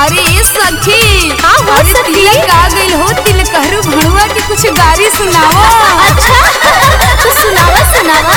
अरे ये सखी हाँ, हो अरे सखी। तिलक आ गइल हो तिलक हरू भणुआ के कुछ गारी सुनाओ अच्छा तो सुनावा सुनावा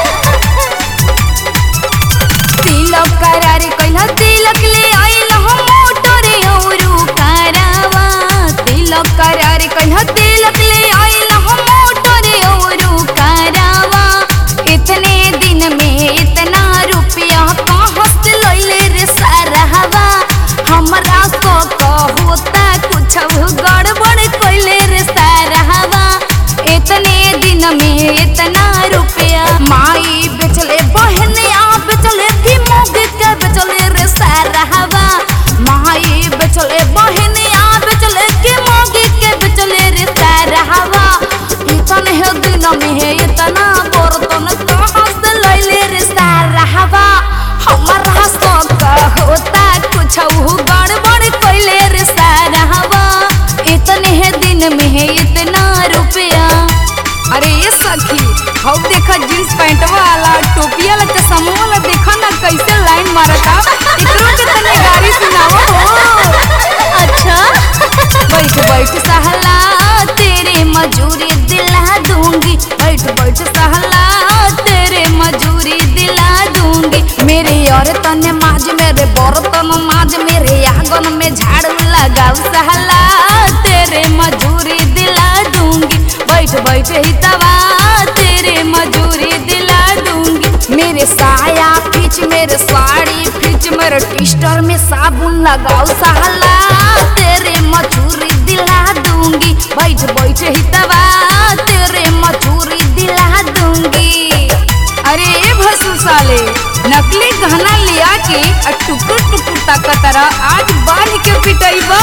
तिलक करारे कइला तिलक ले आइल हो मोटरे औरु करावा तिलक करारे कइला तिलक ले आइल हो मोटरे औरु करावा इतने दिन में इतना रुपया कहाँ से लइले रे सारावा हमरा को होता कुछ गड़बड़ कइले रे सारावा इतने दिन में इतना रुपया माई बेचले बहनिया बेचले की मोग के बेचले रे सारावा माई बेचले बहनिया बेचले की मोग के बेचले रे सारावा इतने दिन में इतना बर्तन कहाँ से लइले रे सारावा हमारा शौक होता कुछ गड़बड़ कइले रे सारावा इतने दिन में इतना रुपया अरे ये सखी हौ देखा जींस पैंट वाला टोपिया वाला चश्मा वाला देखा ना कैसे लाइन मारता एकरो के तने गाड़ी सुनाओ हो अच्छा बैठ बैठ सहला तेरे मजूरी दिला दूंगी बैठ बैठ सहला तेरे मजूरी दिला दूंगी मेरे और तने माज मेरे बर्तन माज मेरे आंगन में झाड़ू लगाओ सहला तेरे मजूरी दिला दूंगी बैठ बैठ ही तवा तेरे मजूरी दिला दूंगी मेरे साया खींच मेरे साड़ी खींच मेरे टिस्टर में साबुन लगाओ सहला तेरे मजूरी दिला दूंगी बैठ बैठ ही तवा तेरे मजूरी दिला दूंगी अरे ए भसु साले नकली गहना लिया के आ टुकुर टुकुर ताकतरा आज बांध के पिटैबा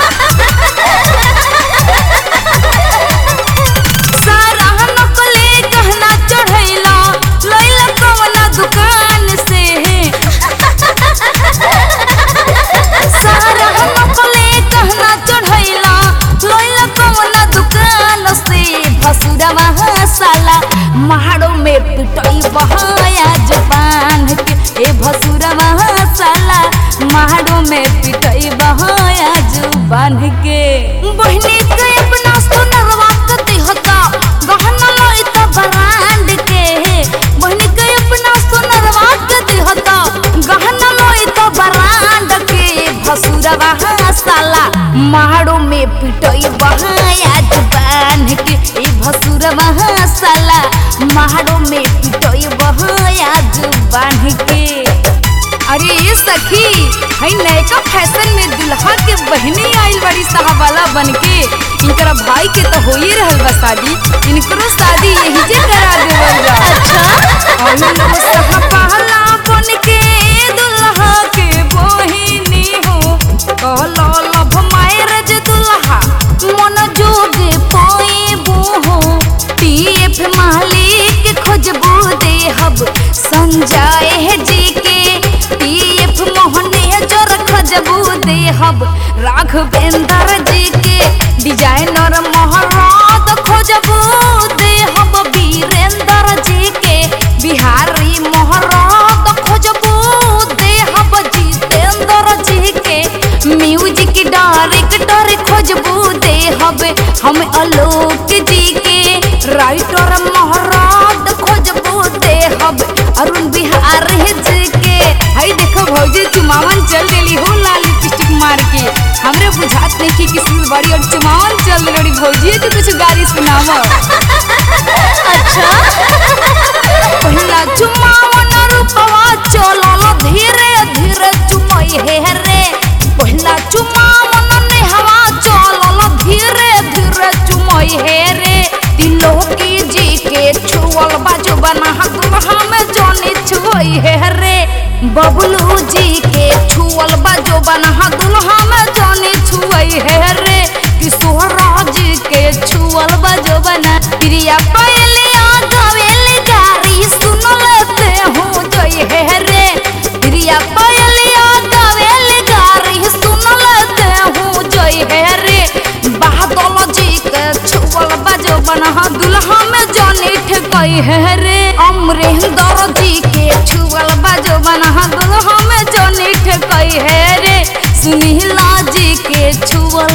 सारा नकली गहना चढ़ैला लैला कवना दुकान से सारा नकली गहना चढ़ैला लैला कवना दुकान से भसुरवा साला महाड़ो में पिटई बहाया जबान के ए भसुरवा साला महाड़ो में पिटई बहाया जुबान के बहनी के अपना सुनरवा कते होता गहना लइता ब्रांड के बहनी के अपना सुनरवा कते होता गहना लइता ब्रांड के भसुरवा साला महाड़ो में पिटई बहाया जुबान के ए भसुरवा साला महाड़ो में पिटई बहाया जुबान के अरे ये सखी हई नयका फैशन में दुल्हा के बहने आइल बड़ी साहबाला बन के इनकरा भाई के तो हो ही रहल बा शादी इनकरो शादी यही जे करा देवल जा अच्छा और लोग साहबाला बन के दुल्हा के बहिनी हो कहलो लव मैरिज दुल्हा मन जोग पाएबो हो पीएफ मालिक खोजबो देहब संजय जी के पीएफ मोहने जर खोजबो देहब राघवेंद्र जी के डिजाइनर महाराज खोजबो देहब वीरेंद्र जी के बिहारी महाराज खोजबो देहब जितेंद्र जी के म्यूजिक डायरेक्टर खोजबू देहब हम आलोक जी के राइटर महाराज खोजबू देहब अरुण बिहारी जी के हई देखो भौजी चुमावन चल देली हो लाल लिपस्टिक मार के हमरे बुझात नहीं कि किसी बड़ी और चुमावन चल रही भौजी के कुछ गारी सुनावा अच्छा पहिला चुमावन रूपवा चलल धीरे धीरे चुमई हे रे पहिला चुमावन नेहवा चलल धीरे धीरे चुमई हे रे तिलोकी जी के छुअल बाजू बना दुल्हा में जनी छुई हे रे बबलू जी के छुअल बाजू बना दुल्हा में जनी छुई हे रे किशोर जी के छुअल बाजू बना प्रिया पहलिया गवेली गारी सुन लेते हूँ जय हे रे प्रिया पहलिया गवेली गारी सुन लेते हूँ जय हे रे बादल जी के छुअल बाजो बना दुल्हा में जानी ठकई है रे अमरेंद्र जी के छुअल बाजो बना दुल्हा में जानी ठकई है रे सुनीला के छुअल